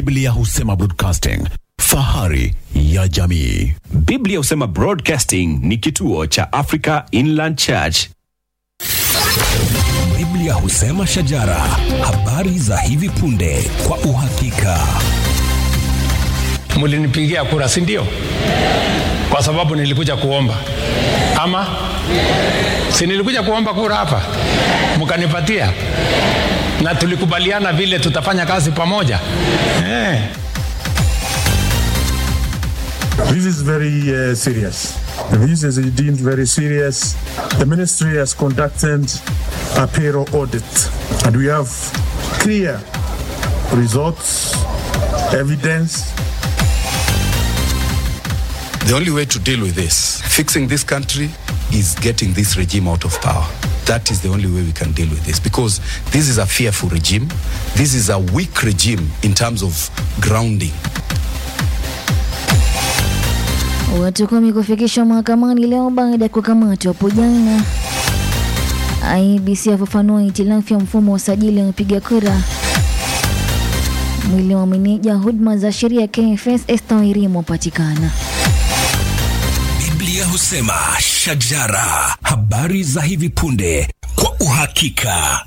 Biblia husema broadcasting, fahari ya jamii. Biblia husema Broadcasting ni kituo cha Africa Inland Church. Biblia husema shajara, habari za hivi punde kwa uhakika. mlinipigia kura si ndio kwa sababu nilikuja kuomba ama si nilikuja kuomba kura hapa mkanipatia na tulikubaliana vile tutafanya kazi pamoja eh. This is very uh, serious. This is deemed very serious. The ministry has conducted a payroll audit, and we have clear results, evidence. The only way to deal with this, fixing this country, is getting this regime out of power. That is the only way we can deal with this because this is a fearful regime. This is a weak regime in terms of grounding. Watu kumi kufikishwa mahakamani leo baada ya kukamatwa hapo jana. IEBC afafanua hitilafu ya mfumo wa usajili wa wapiga kura. Mwili wa meneja huduma za sheria KFS Esther Wairimu wapatikana. Biblia husema shajara, habari za hivi punde kwa uhakika.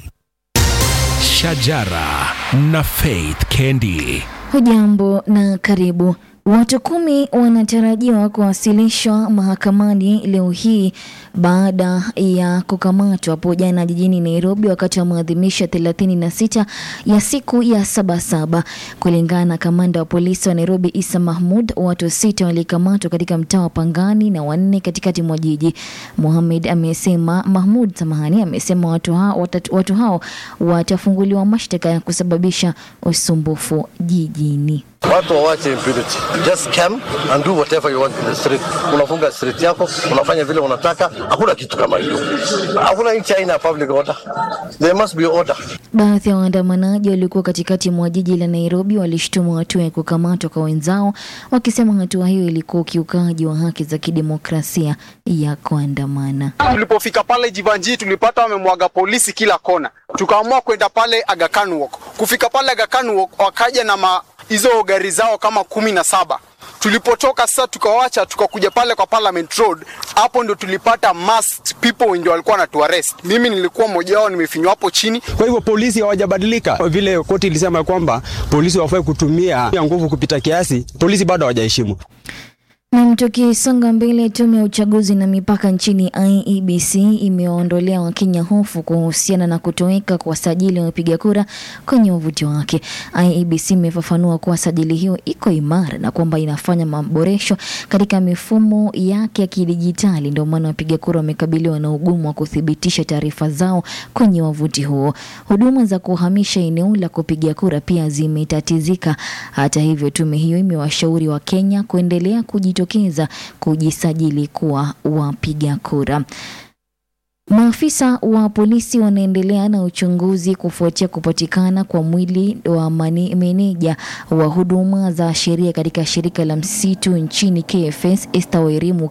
Shajara na Faith Kendi. Hujambo na karibu. Watu kumi wanatarajiwa kuwasilishwa mahakamani leo hii baada ya kukamatwa hapo jana jijini Nairobi wakati wa maadhimisho ya 36 ya siku ya Sabasaba. Kulingana na kamanda wa polisi wa Nairobi Isa Mahmud, watu sita walikamatwa katika mtaa wa Pangani na wanne katikati mwa jiji. Mohamed amesema Mahmud, samahani, amesema watu hao, watatu, watu hao watafunguliwa mashtaka ya kusababisha usumbufu jijini. Watu wawache impunity. Just come and do whatever you want in the street. Unafunga street yako, unafanya vile unataka. Hakuna kitu kama hiyo. Hakuna nchi haina public order. There must be order. Baadhi ya waandamanaji waliokuwa katikati mwa jiji la Nairobi walishtumu hatua ya kukamatwa kwa wenzao, wakisema hatua hiyo ilikuwa ukiukaji wa haki za kidemokrasia ya kuandamana. Tulipofika pale Jivanji tulipata wamemwaga polisi kila kona, tukaamua kwenda pale Aga Khan Walk. Kufika pale Aga Khan Walk wakaja na ma, hizo gari zao kama kumi na saba. Tulipotoka sasa tukawacha tukakuja pale kwa Parliament Road, hapo ndo tulipata masked people ndio walikuwa wanatuarrest. Mimi nilikuwa mmoja wao, nimefinywa hapo chini. Kwa hivyo polisi hawajabadilika, vile koti ilisema kwamba polisi wafai kutumia nguvu kupita kiasi, polisi bado hawajaheshimu. Na tukisonga mbele, tume ya uchaguzi na mipaka nchini IEBC imewaondolea Wakenya hofu kuhusiana na kutoweka kwa sajili ya wapiga kura kwenye wavuti wake. IEBC imefafanua kuwa sajili hiyo iko imara na kwamba inafanya maboresho katika mifumo yake ya kidijitali. Ndio maana wapiga kura wamekabiliwa na ugumu wa kuthibitisha taarifa zao kwenye wavuti huo. Huduma za kuhamisha eneo la kupiga kura pia zimetatizika. Hata hivyo, tume hiyo imewashauri Wakenya kuendelea kujitokeza kujisajili kuwa wapiga kura. Maafisa wa polisi wanaendelea na uchunguzi kufuatia kupatikana kwa mwili wa mani- meneja wa huduma za sheria katika shirika la msitu nchini KFS Esther Wairimu